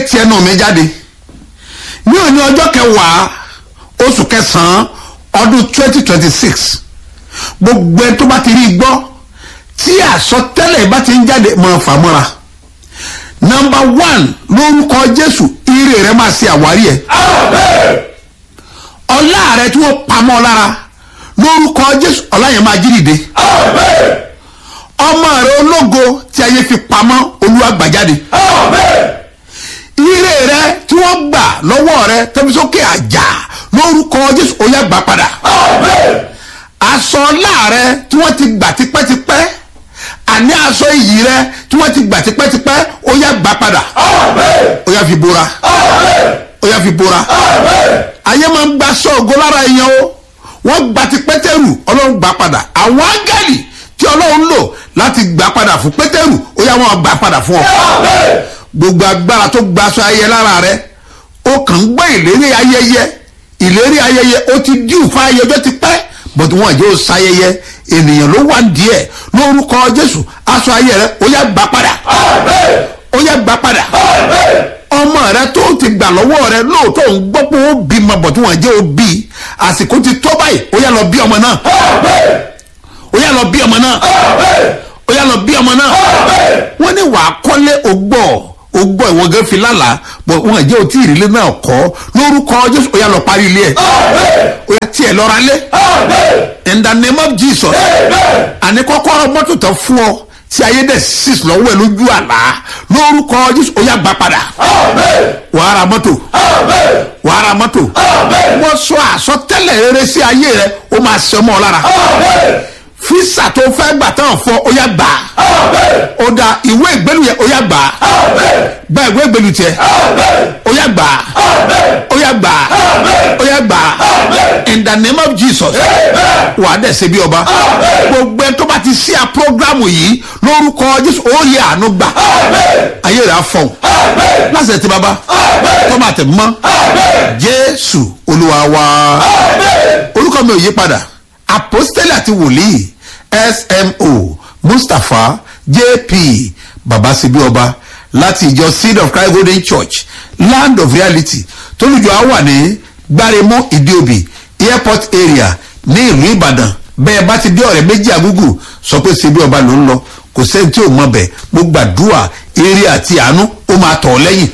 ti ẹnu mi jáde ní òní ọjọ́ kẹwàá oṣù kẹsàn-án ọdún twenty twenty six gbogbo ẹni tó bá ti rí gbọ́ tí àsọtẹ́lẹ̀ bá ti ń jáde mọ̀ fàmọ́ra nọmba one lórúkọ jésù ire rẹ máa ṣe àwárí ẹ ọlá rẹ tí wọ́n pamọ́ lára lórúkọ jésù ọlá yẹn máa jí dìde ọmọ rẹ ológo tí ayé fi pamọ́ olúwa gbà jáde ire rẹ tí wọ́n gbà lọ́wọ́ rẹ tẹ́bí sókè àjà lórúkọ jésù ó yá gbà padà aṣọ ọlá rẹ tí wọ́n ti gbà tipẹ́tipẹ́ àní aṣọ iyì rẹ tí wọ́n ti gbà tipẹ́tipẹ́ ó yá gbà padà ó yá fi bora ó yá fi bora ayé máa ń gba sọ́ọ̀gọ́ lára èèyàn o wọ́n gba ti pétérù ọlọ́run gbà padà àwọn áńgẹ́lì tí ọlọ́run lò láti gbà padà fún pétérù ó yá wọn gbà padà fún ọ gbogbo agbára tó gba aṣọ ayẹyẹ lára rẹ ó kàn ń gbọ́ ìlérí ayẹyẹ ìlérí ayẹyẹ ó ti díù fún ayẹyẹ ọjọ́ ti pẹ́ bọ́tù wọn àjẹ́ ó sayẹyẹ ènìyàn ló wà díẹ̀ lórúkọ jésù aṣọ ayẹyẹ rẹ ó yá gbà padà ó yá gbà padà ọmọ rẹ tó ti gbà lọ́wọ́ rẹ lóòótọ́ ń gbọ́ pé ó bí ma bọ̀tù wọn àjẹ́ ó bí àsìkò ti tó báyìí ó yá lọ bí ọmọ náà ó yá lọ bí ọmọ náà ó yá lọ bí ọmọ náà wọ́n ní wàá kọ́lé ògbọ́ ó gbọ́ ìwọ gẹ́ fi lálàá bọ̀ wọn àjẹ́ òtí ìrìlẹ̀ náà kọ́ lórúkọ jésù ó yá lọ parí ilé ẹ̀ ó yá tiẹ̀ lọ́ra lé in the name of jesus àní kọ́kọ́rọ́ mọ́tò tán fún ọ tí ayé dẹ̀ six lọ́wọ́ ẹ̀ lójú àlá lórúkọ jésù ó yá gbà padà wàá ra mọ́tò wàá ra mọ́tò wọ́n sọ àsọtẹ́lẹ̀ rere sí ayé rẹ ó máa ṣe ọmọ lára fisa tó fẹ́ gbà tán fọ ó yá gbà ó da ìwé ìgbélu yẹ ó yá gbà gba ìwé ìgbélu tiẹ ó yá gbà ó yá gbà ó yá gbà in the name of jesus wàá dẹ̀ ṣe bí ọba gbogbo ẹni tó bá ti ṣí a programu yìí lórúkọ jésù ó yẹ àánú gbà ayé rẹ̀ á fọ̀ lásìkò tí baba tọ́mọ àtẹ̀ mọ́ jésù olúwa wa orúkọ mi ò yí padà apostoli àti wòlíì smo mustapha jp babasibi ọba láti ìjọ seed of christ golden church land of reality tólùjọ á wà ní gbáremọ ìdíòbí airport area ní ìlú ìbàdàn bẹ́ẹ̀ bá ti dé ọ̀rẹ́ méjì àgúgù sọ pé síbi ọba ló ń lọ kò sẹ́ni tí ò mọ bẹ̀ mo gbàdúrà eré àti àánú ó máa tọ̀ ọ́ lẹ́yìn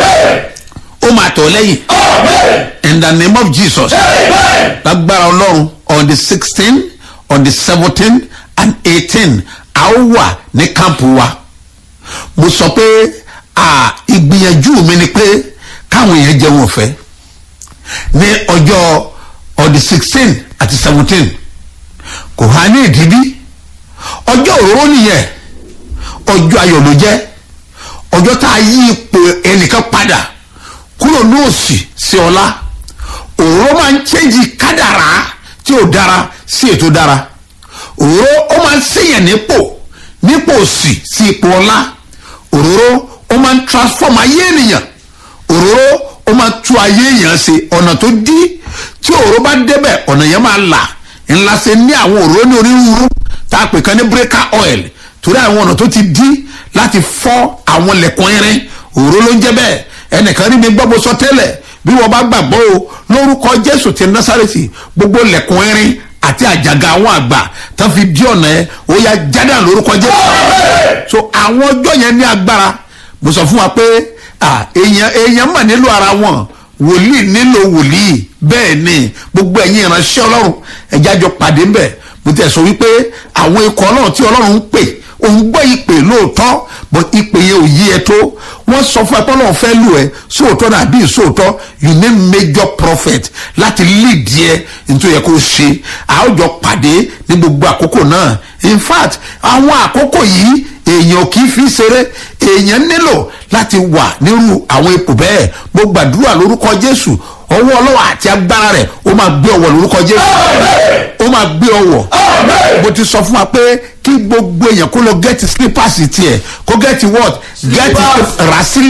ó máa tọ̀ ọ́ lẹ́yìn in the name of jesus lágbára ọlọ́run on the sixteen on the seventeen and eighteen a ó wà ní kámpù wa mo sọ pé ìgbìyànjú mi ni pé káwọn èèyàn jẹun ọ̀fẹ́ ní ọjọ́ on the sixteen àti seventeen kò há ní ìdíbí ọjọ́ òróró nìyẹn ọjọ́ ayọ̀ ló jẹ́ ọjọ́ tá a yí ipò ẹnìkan padà kúrò ní òsì sí ọlá òróró máa ń chẹ́ǹjì kádàrá tí ò dára sí ètò dára òróró ó máa ń sèyàn nípò nípò òsì sí ipò ọlá òróró ó máa ń transform ayé ènìyàn òróró ó máa tú ayé èèyàn ṣe ọ̀nà tó dí tí òróró bá débẹ̀ ọ̀nà yẹn máa là ńlá ṣe ní àwọn òróró ní onírúurú tá a pè kan ní breaker oil torí àwọn ọ̀nà tó ti dí láti fọ́ àwọn lẹ̀kùn irin òróró ló ń jẹ́ bẹ́ẹ̀ ẹnìkan rí mi gbọ́ bó sọ tẹ́lẹ̀ bí wọ́n bá gbàgbọ́ o lórúkọ jésù ti násàrèsì gbogbo lẹ̀kùn irin àti àjàgà àwọn àgbà tó fi dí ọ̀nà ẹ ó yá jádà lórúkọ jésù so àwọn ọjọ́ yẹn ní agbára mo sọ fún wa pé èèyàn èèyàn mà nílò ara wọn wòlíì nílò wòlíì bẹ́ẹ̀ ni gbogbo ẹ̀yin ìránṣẹ́ ọlọ́run ẹ̀já jọ pàdé ńbẹ̀ mo tẹ̀ sọ wípé àwọn ikọ̀ ọlọ́run tí ọlọ́run ń pè òun gbọ́ ìpè lóòótọ́ but ìpè yẹn ò yí ẹ tó wọ́n sọ fún ẹ pé ọlọ́run fẹ́ lù ẹ sóòótọ́ náà bí sóòótọ́ you need major prophet láti lead yẹ nítorí yẹ kó ṣe àwùjọ pàdé ní gbogbo àkókò náà in fact àwọn àkókò yìí èèyàn kì í fi ṣeré èèyàn nílò láti wà nírú àwọn ipò bẹ́ẹ̀ mo gbàdúrà lórúkọ jésù ọwọ́ ọlọ́wọ́ àti agbára rẹ̀ ó máa gbé ọwọ́ lórúkọ jésù ó máa gbé ọwọ́ mo ti sọ fún wa pé kí gbogbo èèyàn kó lọ gẹ́tì slippers tiẹ̀ kó gẹ́tì what gẹ́tì rà sílẹ̀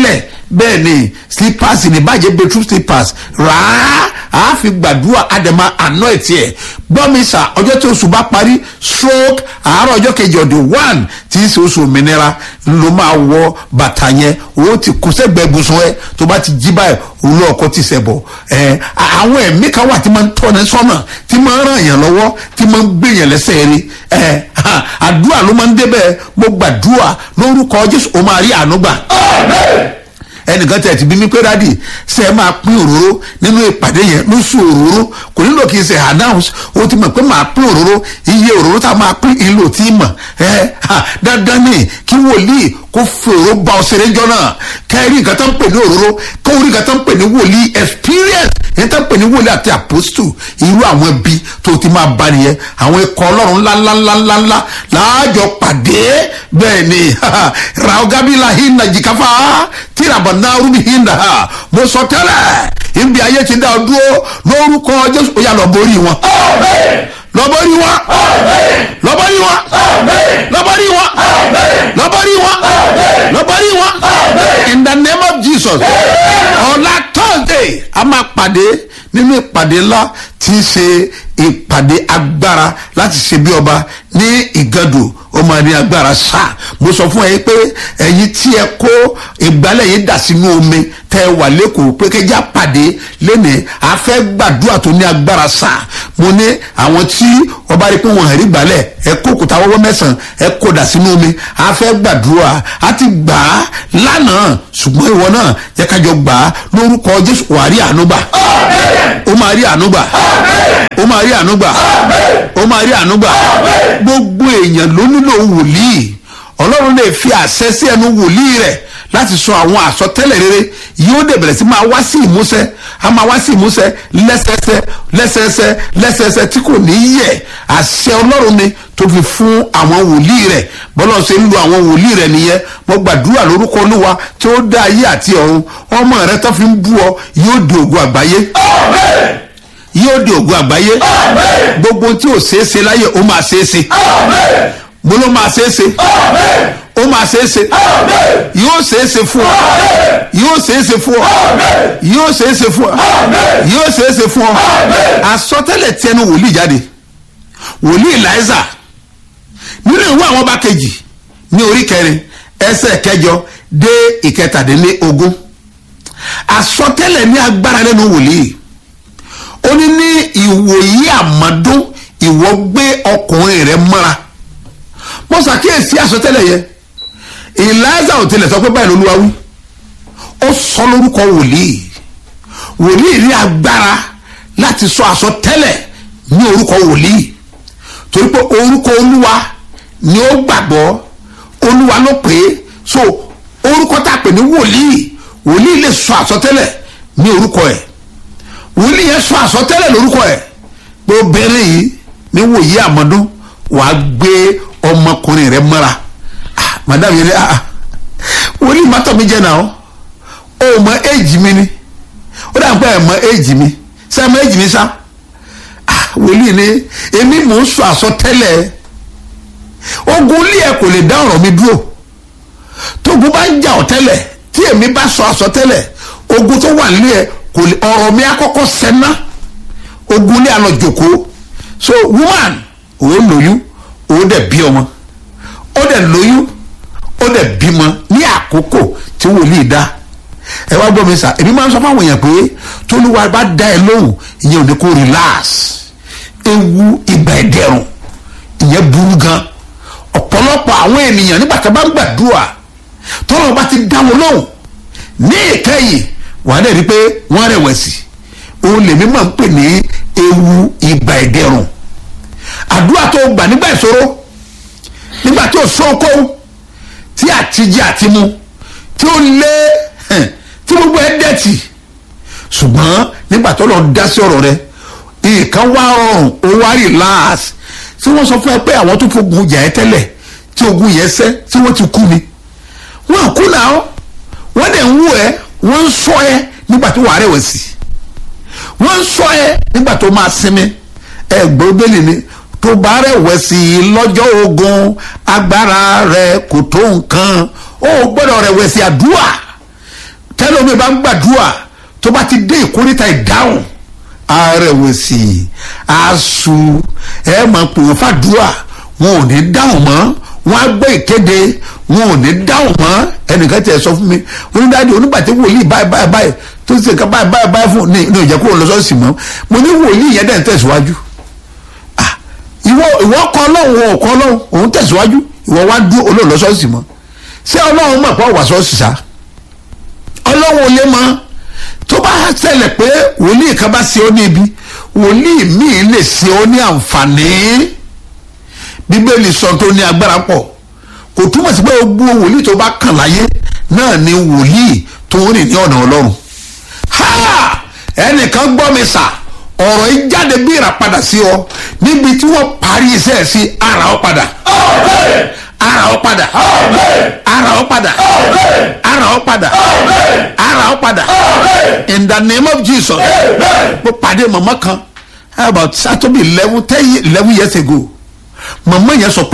bẹ́ẹ̀ ni slippers ní bàjẹ́ bedroom slippers rà á á fi gbàdúrà àdèmà àná ẹ̀ tiẹ̀ gbọ́mísà ọjọ́ tí oṣù bá parí stroke àárọ̀ ọjọ́ kejì ọ̀dẹ̀ one tí í ṣe oṣù òmìnira ló máa wọ bàtà yẹn owó ti kó sẹ́gbẹ̀ẹ́ ibùsùn ẹ tó bá ti jí báyìí òun ọkọ ti sẹ̀ bọ̀ ẹ àwọn ẹ̀mí kan wà tí máa ń tọ́ni sọ́nà tí máa ń ràn yàn lọ́wọ́ tí máa ń gbé yàn lẹ́sẹ̀ rí ẹ àdúrà ló máa ń débẹ̀ mo gbàdúrà lórúkọ jésù ó máa rí àánú gbà ẹnìkan tẹ̀ ti bí mi pé dádì ṣe é máa pín òróró nínú ìpàdé yẹn lóṣù òróró kò nílò kí n ṣe announce o ti mọ̀ pé máa pín òróró iye òróró tá a máa pín ìlò tí ì mọ̀ ẹ dandan ni kí wòlíì kó fòrò bá ọ ṣeré jọ náà kẹrí nǹkan tó ń pè ní òróró kó orí nǹkan tó ń pè ní wòlíì experience yẹn tó ń pè ní wòlíì àti apostle irú àwọn ẹbí tó ti máa bá nìyẹn àwọn ikọ̀ ọlọ́run ńláńláńláńlá láàjọ pàdé bẹ́ẹ̀ ni raogabila hinna jikafa tírabọ̀ náà rúbi hinna mo sọ tẹ́lẹ̀ ibi ayé ti dá ọ dúró lórúkọ jésù ó yà lọ borí wọn lọ́bọ̀rí wọn lọ́bọ̀rí wọn lọ́bọ̀rí wọn lọ́bọ̀rí wọn lọ́bọ̀rí wọn in the name of jesus ọ̀la thursday a máa pàdé nínú ìpàdé ńlá tí í ṣe ìpàdé agbára láti ṣe bí ọba ní ìgàdù ó máa ní agbára sáà mo sọ fún ẹ pé ẹyin tí ẹ kó ìgbálẹ̀ yìí dà sínú omi tẹ ẹ wà lẹ́kọ̀ọ́ pé kẹjá pàdé lẹ́nìí a fẹ́ gbàdúrà tó ní agbára sáà mo ní àwọn tí ọba rí pé wọn rí gbálẹ̀ ẹ kó òkúta wọ́wọ́ mẹ́sàn-án ẹ kó dà sínú omi a fẹ́ gbàdúrà a ti gbà á lánàá ṣùgbọ́n ìwọ náà jẹ́ kájọ gbà á lórúkọ jésù wà rí àánú gbà ó máa rí àánú gbà ó máa rí àánú gbà ó máa rí àánú gbà gbogbo èèyàn ló nílò wòlíì ọlọ́run lè fi àṣẹ sí ẹnu wòlíì rẹ̀ láti sọ àwọn àsọtẹ́lẹ̀ rere yóò dẹ̀ bẹ̀rẹ̀ sí máa wá sí ìmúṣẹ a máa wá sí ìmúṣẹ lẹ́sẹsẹ lẹ́sẹsẹ lẹ́sẹsẹ tí kò ní yẹ àṣẹ ọlọ́run ni tó fi fún àwọn wòlíì rẹ̀ bọ́lá ṣe ń lo àwọn wòlíì rẹ̀ nìyẹn mo gbàdúrà lórúkọ olúwa tí ó dá ayé àti ọ̀run ọmọ rẹ tó fi ń bú ọ yóò di ògùn àgbáyé yóò di ògùn àgbáyé gbogbo tí ò ṣeé ṣe láyé ó máa ṣeé ṣe mo ló máa ṣeé ṣe ó máa ṣeé ṣe yóò ṣeé ṣe fún ọ yóò ṣeé ṣe fún ọ yóò ṣeé ṣe fún ọ yóò ṣeé ṣe fún ọ àsọtẹ́lẹ̀ tiẹnu wòlíì jáde wòlíì láìsà nínú ìwé àwọn ọba kejì ní orí kẹrin ẹsẹ̀ kẹjọ dé ìkẹtàdínlógún àsọtẹ́lẹ̀ ní agbára lẹ́nu wòlíì ó ní ní ìwòyí àmọ́dún ìwọ gbé ọkùnrin rẹ mọ́ra mo ṣàkíyèsí àsọtẹ́lẹ̀ yẹn ìlàza ò tilẹ̀ sọ pé báyìí lolúwa wí ó sọ lórúkọ wòlíì wòlíì ní agbára láti sọ àsọtẹ́lẹ̀ ní orúkọ wòlíì torí pé orúkọ olúwa ni ó gbàgbọ́ olúwa ló pè é so orúkọ tá a pè ní wòlíì wòlíì lè sọ àsọtẹ́lẹ̀ ní orúkọ ẹ̀ wòlíì yẹn sọ àsọtẹ́lẹ̀ lórúkọ ẹ̀ pé obìnrin yìí ní wòye àmọ́dún wàá gbé ọmọkùnrin rẹ mọ́ra ah madam yẹn ni ah ah wòlíì mọ́tò mi jẹ́ náà ó mọ éèjì mi ni ó dà ń pẹ́ ẹ̀ mọ éèjì mi sẹ́ mọ éèjì mi sá ah wòlíì ni èmi mò ń sọ àsọtẹ́lẹ̀ ogun ilé ẹ̀ kò lè dá ọ̀rọ̀ mi dúró tógun bá ń jà ọ́ tẹ́lẹ̀ tí èmi bá sọ àsọtẹ́lẹ̀ ogun tó wà nílé ẹ̀ kò lè ọ̀rọ̀ mi akọ́kọ́ sẹ́ná ogun ní àlọ́ jòkó so woman òun lóyún òun dẹ̀ bí ọmọ ó dẹ̀ lóyún ó dẹ̀ bímọ ní àkókò tí wòlíì dá ẹ wá gbọ́ mi sà èmi máa ń sọ fáwọn èèyàn pé tóluwa bá dá ẹ lóhùn ìyẹn ò ní kó relax ewu ìgbà ẹ̀dẹ̀rùn ìyẹn burú gan ọ̀pọ̀lọpọ̀ àwọn ènìyàn nígbà tí a bá ń gbàdúrà tọ́lọ́ bá ti dá wọn lóhùn ní ìkẹyìn wàá dẹ̀ rí i pé wọ́n rẹ̀wẹ̀sì òun lèmi máa ń pè ní ewu ìgbà ẹ̀dẹ̀rùn àdúrà tó gbà nígbà ìṣòro nígbà tí ò sóko tí àtijọ́ àti mu tí ó lé tí gbogbo ẹ̀ dẹ̀tì ṣùgbọ́n nígbà tó lọ dá sí ọ̀rọ̀ rẹ nǹkan wá rọrùn ó wá relax tí wọ́n sọ fún ẹ pé àwọn tó fogun jà ẹ́ tẹ́lẹ̀ tí ogun yẹn sẹ́ tí wọ́n ti kú ni wọ́n kú náà wọ́n dẹ̀ ń wú ẹ wọ́n ń sọ ẹ nígbà tó wà rẹ̀wẹ̀sì wọ́n ń sọ ẹ nígbà tó máa sinmi ẹ gbọ́ bẹ́ẹ̀lì ni tó bá rẹ̀wẹ̀sì lọ́jọ́ ogun agbára rẹ kò tó nǹkan ó gbọ́dọ̀ rẹ̀wẹ̀sì àdúrà tẹ tẹ́lómi bá ń gbàdúrà tó bá ti dé ìkórìtà ìdáhùn arẹ̀wẹ̀sì asu ẹ máa pè wọ́n fàdúrà wọn ò ní dáhùn mọ́ wọn á gbọ́ ìkéde wọn ò ní dáhùn mọ́ ẹnìkan tiẹ̀ sọ fún mi onídàájú onígbàtí wòlíì báyìí báyìí báyìí tó ti sèka báyìí báyìí báyìí fún ní ìjẹ́ kó o lọ sọ́ọ̀sì mọ́ mo ní wòlíì yẹn dẹ̀ ń tẹ̀síwájú ah ìwọ ìwọ kọ ọlọ́run ò kọ ọlọ́run òun tẹ̀síwájú ìwọ wá dúró olóò lọ sọ́ọ̀sì mọ́ ṣé ọlọ́run mọ̀ pé wà sọ́ọ̀sì sá ọlọ́run ò lè mọ́ tó bá ṣẹlẹ̀ pé wòlíì kan bá ṣe ó ní ibi wòlíì míì lè ṣe ó ní àǹfààní bíbélì sọ tó ní agbára pọ̀ kò túmọ̀ sí pé gbogbo wòlíì tó bá kàn láyé náà ni wòlíì tó ń rìn ní ọ̀nà ọlọ́run ha ẹnìkan gbọ́ mi sà ọ̀rọ̀ yìí jáde bí ìràpadà sí ọ níbi tí wọ́n parí iṣẹ́ ẹ̀ sí ara ọ padà ara ọ padà ara ọ padà ara ọ padà ara ọ padà in the name of jesus mo pàdé màmá kan about satobi eleven ten eleven years ago màmá yẹn sọ pé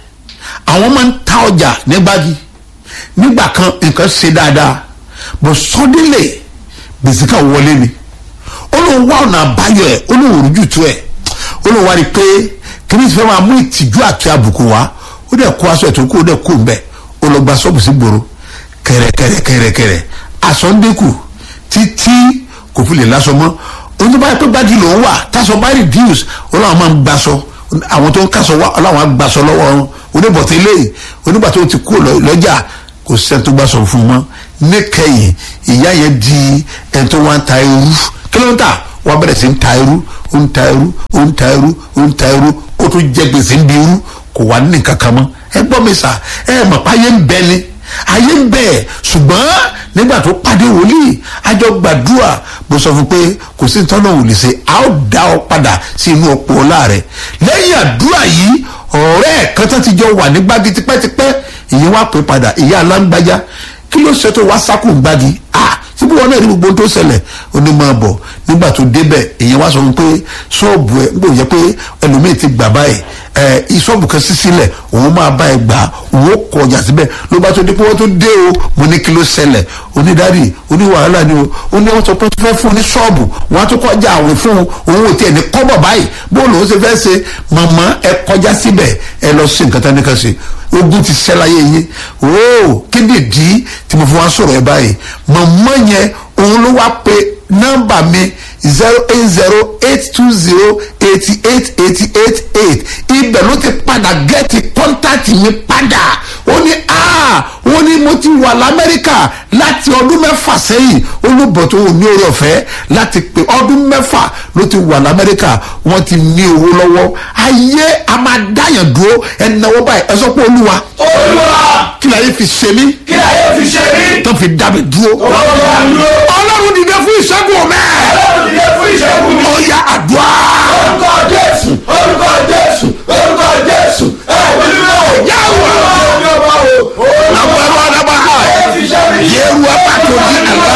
àwọn máa ń ta ọjà ní gbági nígbà kan nǹkan ṣe dáadáa but suddenly gbèsè kan wọlé ni olóhùn wà ọ̀nà àbáyọ ẹ̀ olóhùn rújú tó ẹ̀ olóhùn wá rí i pé kìnìún ti fẹ́ máa mú ìtìjú àti àbùkù wá ó dẹ̀ kó aṣọ ètò kó o dẹ̀ kó o mbẹ́ ó lọ gba ṣọ́ọ̀bù sí gbòòrò kẹ̀rẹ̀kẹ̀rẹ̀kẹ̀rẹ̀ aṣọ ń dínkù títí kò fi lè láṣọ mọ́ ohun tó bá yẹ pé gbájú lòún wà táṣọ bá reduce olóhùn máa ń gbaṣọ àwọn tó ń kásọ wá ọlọ́run á gbaṣọ lọ́wọ́ wọn oníbọ̀tẹ́ ilé onígbà tó ti kú lọ́jà kò sẹ́ni tó gbàṣọ fún un mọ́ níkẹyìn ìyá yẹn di ẹni tó wá ń ta irú kí ló ń tà wọ́n bẹ̀rẹ̀ sí ń ta irú ó ń ta irú ó ń ta irú ó ń ta irú ó tún jẹ gbèsè ń di irú kò wá ní kankan mọ́ ẹ gbọ́ mi sà ẹ mọ̀ pé ayé ń bẹ ni ayé ń bẹ ṣùgbọ́n nígbà tó pàdé wòlíì àjọ gbàdúrà mo sọ fún pé kò sí tọ́nà ò lè ṣe a ó dá ọ padà sí inú ọ̀pọ̀ ọ̀la rẹ̀ lẹ́yìn àdúrà yìí ọ̀rẹ́ ẹ̀ kan tó ti jọ wà ní gbági tipẹ́tipẹ́ ìyẹn wá pè padà ìyá alágbájá kí ló ṣe tó wá sákò gbági ah síbí wọn náà ní gbogbo tó ṣẹlẹ̀ ó ní máa bọ̀ nígbà tó débẹ̀ ìyẹn wá sọ fún pé ṣọ́ọ̀bù ẹ̀ ń gbòòrò jẹ́ pé ẹlòmíì ti gbà báyìí ẹ ìṣọ́ọ̀bù kan sí sílẹ̀ òun máa bá ẹ gbà òun ó kọ ọjà síbẹ̀ ló bá tó dé pé wọ́n tó dé o mo ní kí ló ṣẹlẹ̀ onídàárí oníwàhálà ni o ó ní wọ́n sọ pé wọ́n fẹ́ fún ní ṣọ́ọ̀bù wọ́n á tó kọjá àwìn fún un òun ò tiẹ̀ ní kọ́bọ̀ báyìí bó lòun ṣe fẹ́ ṣe màmá ẹ kọjá síbẹ̀ ẹ lọ sí nǹkan tán ní kan ṣe ogun ti ṣẹ́ láyé yín ooo kí ni ìdí tí mo fi wá sọ̀rọ̀ ẹ báyìí màmá yẹn òun ló wá pe nọ́mbà mi zero eight zero eight two zero eighty eight eighty eight eight ibẹ̀ ló ti padà gẹ́ẹ̀tì kọ́ńtàtì mi padà ó ní aa ó ní mo ti wà lamẹ́ríkà láti ọdún mẹ́fà sẹ́yìn olùbọ̀ tó ní orí ọ̀fẹ́ láti pé ọdún mẹ́fà ló ti wà lamẹ́ríkà wọ́n ti ní owó lọ́wọ́ ayé a máa dáyàn dúró ẹnáwó báyìí ẹ sọ pé olúwa olúwa kí láyé fi ṣe mí kí ayé fi ṣe mí. tó fi dá mi dúró ọlọ́run dúró. ọlọ́run dìde fún ìṣẹ́gun mẹ́ẹ̀ ọlọ́run dìde fún ìṣẹ́gun mi. ó yá àdúrà. orúkọ jésù orúkọ jésù orúkọ jésù ẹ̀mí mímọ́. Yàwó. ọlọ́run yóò bá wò. Àwọn ẹ̀rọ ọ̀dàbà ha. ayé fi ṣe mí. Yẹ́rù ẹ̀bà tó di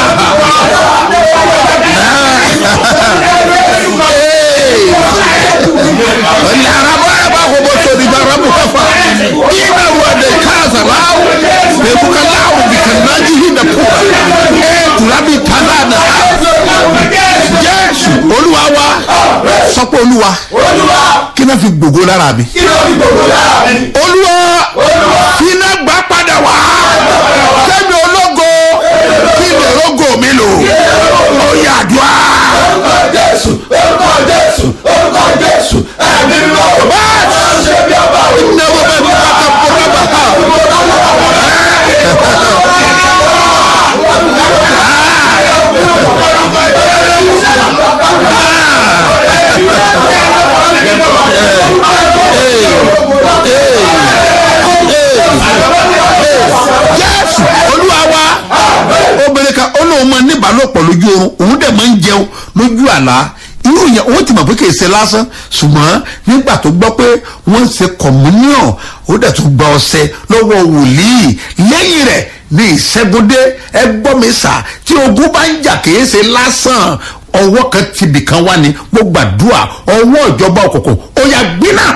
àlá. Ọ̀lẹ́ araba ẹ̀bà àkókò tó di bàrà bù kẹfà. Ìgbà wo de káàsà láwù. Bẹ̀bù ká láwù bí ká nájú yìí nà pọ̀. Ẹ̀ kùrà bí kàná nà. Jésù Olúwa wa. Sọ pé Olúwa. olúwa Kí náà fi gbogbo lára mi. kí ló fi gbogbo lára mi. Olúwa. olúwa Kí náà gbà padà wá. Kẹ́mi ológo. Kí lè rógò mi lò. Ó yà àdúrà. orúkọ jésù orúkọ jésù orúkọ jésù ẹ̀mí mímọ́. ọlọ́run ṣe bí ọba wò. Never been back up forever. Jésù Olúwa wa obìnrin kan ó lóun máa níbàálòpọ̀ lójú oorun òun dẹ̀ máa ń jẹun lójú àlá irú yẹn òun ti mọ̀ pé kì í ṣe lásán ṣùgbọ́n nígbà tó gbọ́ pé wọ́n ń ṣe communion ó dẹ̀ tún gba ọṣẹ lọ́wọ́ wòlíì lẹ́yìn rẹ̀ ní ìṣẹ́gundé ẹ gbọ́ mi sà tí ogun bá ń jà kì í ṣe lásán ọwọ́ kan tibì kan wá ni mo gbàdúrà ọwọ́ ìjọba òkùnkùn ó yà gbiná.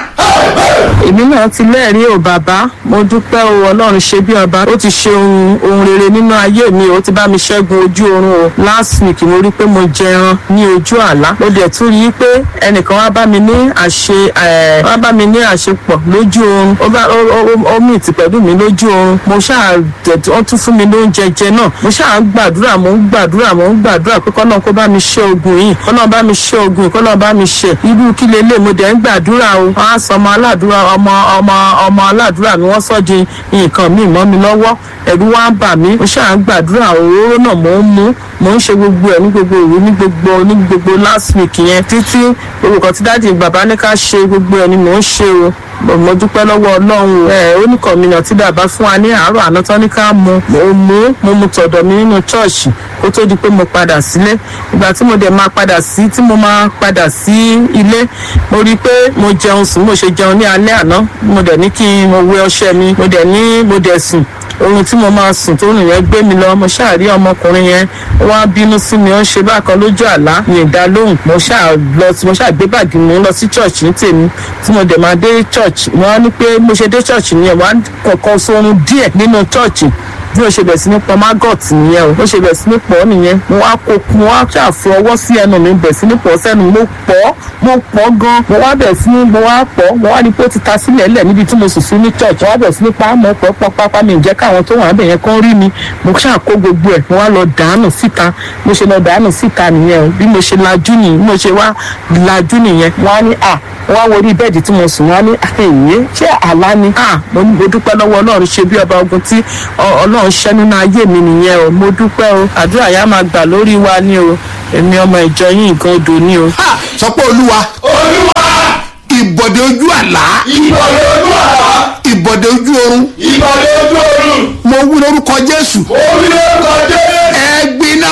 èmi náà ti lẹ́ẹ̀rí o bàbá mo dúpẹ́ o ọlọ́run ṣe bí ọba ó ti ṣe ohun ohun rere nínú ayé mi ó ti bá mi ṣẹ́gun ojú oorun o last week mo rí pé mo jẹran ní ojú àlá mo dẹ̀ tún rí i pé ẹnìkan wá bá mi ní àṣe ẹ̀ wá bá mi ní àṣepọ̀ lójú oorun ó bá ó ó ó mìtì pẹ̀lú mi lójú oorun mo ṣáà tẹ̀ wọ́n tún fún mi lóúnjẹ jẹ náà mo ṣáà ń gbàdúrà mo ń gbàdúrà mo ń gbàdúrà pé kọ́nà kó bá mi ṣe ogun yìí kọ́nà bá mi ṣe ogun yìí kọ́nà bá mi ṣe irú kí lélẹ̀ mo dẹ̀ ń gbàdúrà o wọ́n á sọ ọmọ aládùúrà ọmọ ọmọ ọmọ aládùúrà mi wọ́n sọ di nǹkan míì mọ́ mi lọ́wọ́ ẹ̀rù wá ń bà mí mo ṣáà ń gbàdúrà òróró náà mo ń mú mo ń ṣe gbogbo ẹ̀ ní gbogbo òru ní gbogbo ní gbogbo last week yẹn títí orúkọ tí dáàdi bàbá ní ká ṣe gbogbo ẹ̀ ni mò ń ṣe o mo mo dúpẹ́ lọ́wọ́ ọlọ́run ẹ̀ oníkọ̀mìnà tí bàbá fún wa ní àárọ̀ àná tán ní ká mu mo mú mo mu tọ̀dọ̀ mi nínú ṣọ́ọ̀ṣì kó tó di pé mo padà sílé ìgbà tí mo dẹ̀ máa padà sí tí mo máa padà sí ilé mo rí i pé mo jẹun sùn mo ṣe jẹun ní alẹ́ àná mo dẹ̀ ní kí n mo wẹ ọṣẹ mi mo dẹ̀ ní mo dẹ̀ sùn ohun tí mo máa sùn tó rìn yẹn gbé mi lọ mo ṣáà rí ọmọkùnrin yẹn ó wá bínú sí mi ó ń ṣe bákan lójú àlá mi ì dá lóhùn mo ṣáà lọ mo ṣáà gbé bàgì mi lọ sí church ní tèmi tí mo dẹ̀ máa dé church wọ́n á ní pé mo ṣe dé church nìyẹn wọ́n á kọ̀ọ̀kan sórun díẹ̀ nínú church bí o ṣe bẹ̀ sí ní pọ maggot nìyẹn o bó ṣe bẹ̀ sí ní pọ̀ nìyẹn mo wá kó mo wá ṣàfi ọwọ́ sí ẹnu mi bẹ̀ sí ní pọ̀ sẹ́nu mo pọ̀ mo pọ̀ gan mo wá bẹ̀ sí ní mo wá pọ̀ mo wá ní pé ó ti ta sílẹ̀ lẹ̀ níbi tí mo sùn sí ní church mo wá bẹ̀ sí ní pa mo pọ̀ pọ̀ pápá mi jẹ́ káwọn tó wà ń bẹ̀ yẹn kán rí mi mo ṣáà kó gbogbo ẹ̀ mo wá lọ dànù síta mo ṣe lọ dànù síta nìyẹn o bí mo ṣe lajú nìyẹn bí mo ṣe wá lajú nìyẹn wọ́n á ní à wọ́n á wo orí bẹ́ẹ̀dì tí mo sùn wọ́n á ní àyè ṣé àlá ni à mo ní mo dúpẹ́ lọ́wọ́ ọlọ́run ṣe bí ọba ogun tí ọ- ọlọ́run ṣẹ́ nínú ayé mi nìyẹn o mo dúpẹ́ o àdúrà yá máa gbà lórí wa ni o èmi ọmọ ìjọ yín nǹkan odò ni o. Ha! sọ pé olúwa olúwa ìbọ̀dé ojú àlá ìbọ̀lẹ̀ ojú àlá ìbọ̀dé ojú oorun ìbọ̀lẹ̀ ojú oorun mo wí lórúkọ jésù orí lórúkọ jésù ẹ gbiná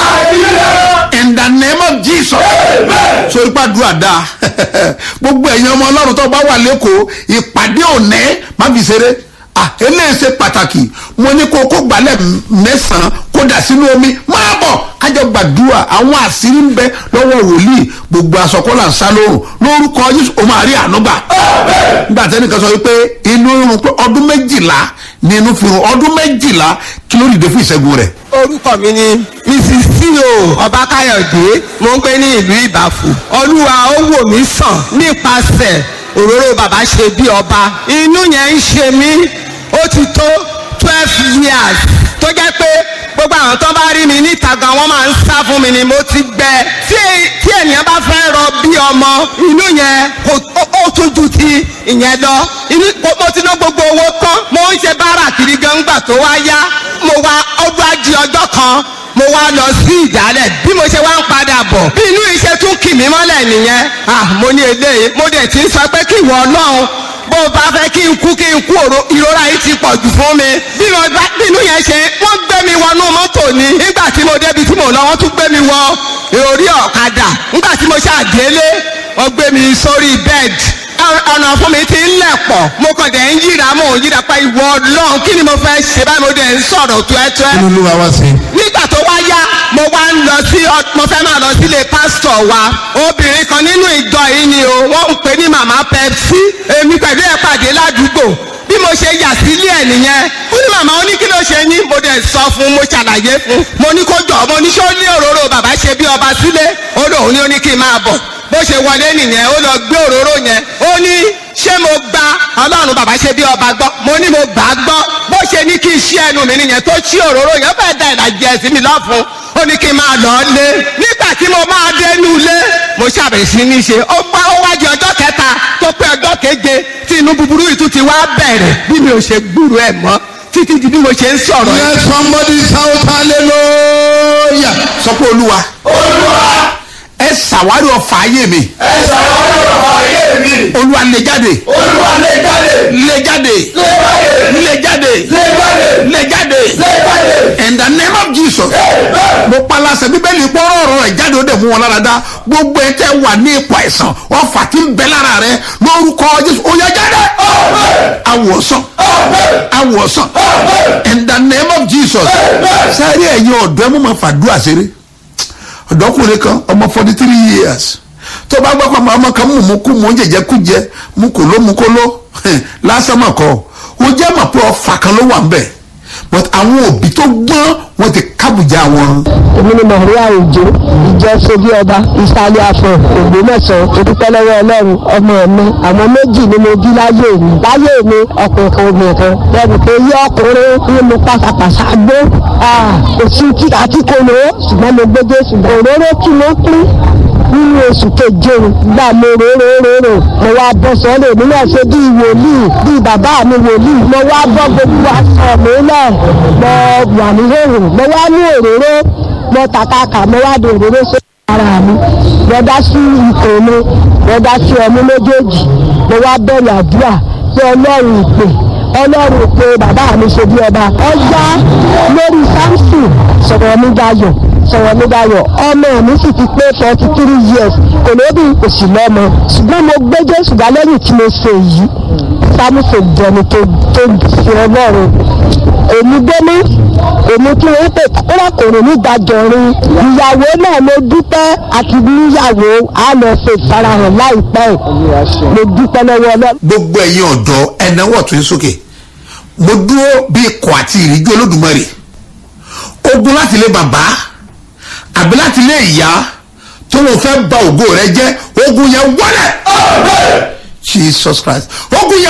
in the name of jesus sórí pàdúrà dáa gbogbo ẹ̀yin ọmọ ọlọ́run tó bá wà lẹ́kọ̀ọ́ ìpàdé òní má fi ṣeré ah eléyìí ṣe pàtàkì mo ní kó kó gbalẹ̀ mẹ́sàn-án kó dà sínú omi máa bọ̀ kájọ gbàdúrà àwọn àṣírí ń bẹ lọ́wọ́ wòlíì gbogbo aṣọkọ́là ń sá lóòrùn lórúkọ yéṣu o máa rí àánú gbà nígbà tẹ́nìkan sọ wípé inú irun pé ọdún méjìlá ni inú fi rún ọdún méjìlá kí ló dìde fún ìṣẹ́gun rẹ̀ orúkọ mi ni mrs ceo ọbákáyọ̀dé mo ń gbé ní ìlú ìbàfò olúwa ó wò mí sàn nípasẹ̀ òróró bàbá ṣe bí ọba inú yẹn ń ṣe mí ó ti tó twelve years tó jẹ́ pé gbogbo àwọn tó bá rí mi níta gan wọ́n máa ń sá fún mi ni mo ti gbẹ tí tí ènìyàn bá fẹ́ rọ bí ọmọ inú yẹn kò ó- ó tún ju ti ìyẹn lọ inú mo ti ná gbogbo owó tán mo ń ṣe báárà kiri gan gbà tó wá yá mo wá ọdún ajé ọjọ́ kan mo wá lọ sí ìdálẹ̀ bí mo ṣe wá ń padà bọ̀ bí inú iṣẹ́ tún kì mí mọ́lẹ̀ nìyẹn ah mo ní eléyìí mo dẹ̀ ti ń sọ pé kí ìwọ ọlọ́run bó o bá fẹ́ kí n kú kí n kú òro- ìrora yìí ti pọ̀ jù fún mi bí mo bá bí inú yẹn ṣe wọ́n gbé mi wọnú mọ́tò ni nígbà tí mo débi tí mo lọ wọ́n tún gbé mi wọ orí ọ̀kadà nígbà tí mo ṣàdélé wọ́n gbé mi sórí bẹ́ẹ̀dì ọ̀nà fún mi ti ń lẹ̀ pọ̀ mo kàn dẹ̀ ń yíra mò ń yíra pa ìwọ ọlọ́run kí ni mo fẹ́ ṣe báyìí mo dẹ̀ ń sọ̀rọ̀ tuẹ́tuẹ́ kí ló ló wá wá sí i. nígbà tó wá yá mo wá ń lọ sí ọ- mo fẹ́ máa lọ sílé pásítọ̀ wa obìnrin kan nínú ìjọ yìí ni o wọ́n ń pè ní màmá pepsi èmi pẹ̀lú ẹ̀ pàdé ládùúgbò bí mo ṣe yà sílé ẹ̀ nìyẹn ó ní màmá ó ní kí ló ṣe ní mo dẹ̀ sọ fún mo ṣàlàyé fún mo ní kó jọ mo ní ṣó ní òróró bàbá ṣe bí ọba sílé ó lóun ní ó ní kí n máa bọ̀ bó ṣe wọlé nìyẹn ó lọ gbé òróró yẹn ó ní ṣé mo gba ọlọ́run bàbá ṣe bí ọba gbọ́ mo ní mo gbà á gbọ́ bó ṣe ní kí n ṣí ẹnu mi nìyẹn tó ṣí òróró yẹn fẹ́ẹ́ da ìlàjì ẹ̀sìn mi lọ́fun ó ní kí n máa lọ lé nígbà tí mo máa dénú ilé mo ṣàbẹ̀sí sí ní ṣe ó gbá ó wá di ọjọ́ kẹta tó pé ọjọ́ keje tí inú búburú yìí tún ti wá bẹ̀rẹ̀ bí mi ò ṣe gbúrò ẹ̀ mọ́ títí di bí mo ṣe ń sọ̀rọ̀ yìí. let somebody shout hallelujah. sọ pé olúwa olúwa ẹ ṣàwárí ọfà ayé mi ẹ ṣàwárí ọ̀rọ̀ ayé mi olúwa lè jáde olúwa lè jáde lè jáde lè jáde lè jáde lè jáde lè jáde lè jáde in the name of jesus mo palasẹ bíbélì pọ́nrọ́ ọ̀rọ̀ rẹ̀ jáde ó dẹ̀ mú wọn lára dá gbogbo ẹ tẹ́ wà ní ipò àìsàn ọfà tí ń bẹ lára rẹ lórúkọ jésù ó yá jáde awòsàn awòsàn in the name of jesus sáré ẹ̀yin ọ̀dọ́ ẹ mú ma fàdúrà ṣeré ọ̀dọ́kùnrin kan ọmọ forty three years tó bá gbọ́ pé ọmọ ọmọ kan mú mú kú mú jẹjẹ kú jẹ mú kò ló mú kó ló lásán mọ̀ kọ́ ó jẹ́ mọ̀ pé ọfà kan ló wà ń bẹ̀ but àwọn òbí tó gbọ́n wọ́n ti kábùjá wọn. èmi ni maria òjò ìjọ sobi ọba ìsàlẹ̀ àfọ̀ ògbómọ̀ṣọ́ òdúpẹ́ lọ́wọ́ ọlọ́run ọmọ mi àwọn méjì ni mo bí láyé mi láyé mi ọkùnrin kan obìnrin kan lẹ́nu pé yí ọkùnrin ní mo pàṣàpàṣà gbó kò sí kí àti kò lò ó ṣùgbọ́n mo gbé jésù òróró tí mo pín nínú oṣù keje gbà mo róróróró mo wá bọ́ sọ́lẹ̀ mi náà ṣe bíi wòlíì bíi bàbá mi wòlíì mo wá bọ́ gbogbo aṣọ mi náà mo wà ní hòhò mo wá ní òróró mo tàkàkà mo wá di òróró sí ara mi mo dá sí ikùn mi mo dá sí ọmú méjèèjì mo wá bẹ̀rẹ̀ àdúrà pé ọlọ́run ìpè ọlọ́run ìpè bàbá mi ṣe bí ọba ọjà lórí samson sọ̀rọ̀ mi dayọ̀ sọ̀rọ̀ mi dayọ̀ ọmọ mi sì ti pé forty three years kò lóbi kò sì lọ́mọ ṣùgbọ́n mo gbé jésù dá lẹ́yìn tí mo ṣe yìí sámúṣe jẹni tó tó fi ọlọ́run èmi gbémú èmi kí wọ́n pè kúrọ̀kùnrin nígbàjọrin ìyàwó náà mo dúpẹ́ àti níyàwó á lọ ṣe ìfarahàn láìpẹ́ mo dúpẹ́ lọ́wọ́ ọlọ́run. gbogbo ẹ̀yin ọ̀dọ́ ẹ̀náwó ọ̀tún sókè mo dúró bí ikọ̀ àti ìríjú olódùmarè ogun láti lé bàbá àbí láti lé ìyá tó wọn fẹ́ ba ògo rẹ jẹ́ ogun yẹn wọlé jesus christ ogun yẹn